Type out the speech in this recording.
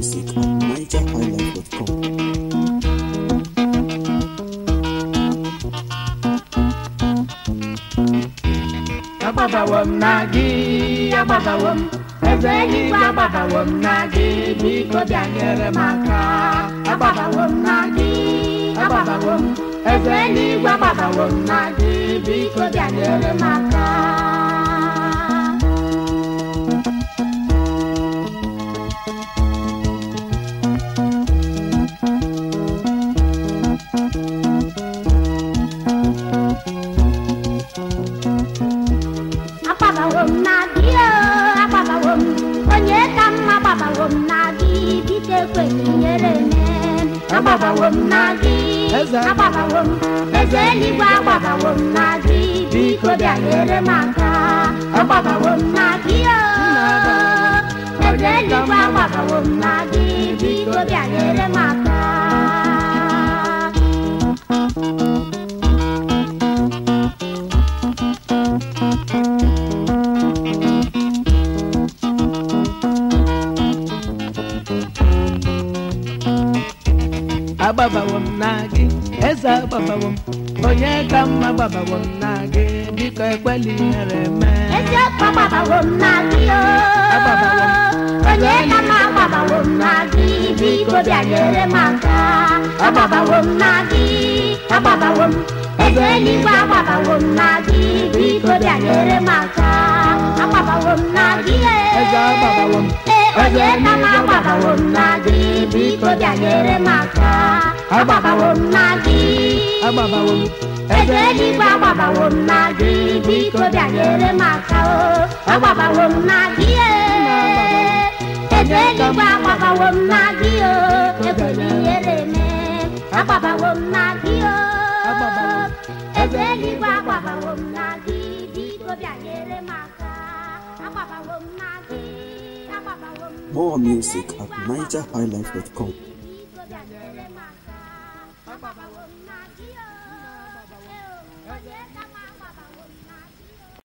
music at nigerhighlife.com. agbabawo m na gị agbabawo m eze eluigwe agbabawo m na gị biko bịa nyere m aka agbabawo m na gị agbabawo m eze eluigwe agbabawo m na gị biko bịa nyere m aka agbabawo m na gị o agbabawo m onye ka mma agbabawo m na gị biko ekwenye nyere me agbabawo m na gị Eze. agbabawo m eze eluigwe agbabawo m na gị biko bịa nyere m aka agbabawo m na gị o eze eluigwe agbabawo m na gị biko bịa nyere m aka agbabawo m na gị eze agbabawo m onye ka mma agbabawo m na gị biko ekwela ihere mee eziokwu agbabawo m na gị o Agbabawo m. onye ka m agbabawo m na gị biko bịa nyere m aka agbabawo m na gị agbabawo m eze eluigwe agbabawo m na gị biko bịa nyere m aka agbabawo m na gị e. eze agbabawo m Ee, onye ka m agbabawo m na gị biko bịa nyere m aka agbabawo m na gị agbabawo m eze eluigwe agbabawo m na gị biko bịa nyere m aka o agbabawo m na gị ee. eze eluigwe agbabawo m na gị o ekwela ihere eme agbabawo m na gị o Agbabawo m. eze eluigwe agbabawo m na gị biko bịa nyere m aka agbabawo m na gị agbabawo m na More music at nigerhighlife.com. biko bịa nyere m aka agbabawo m na gị o Ee, o, onye ka m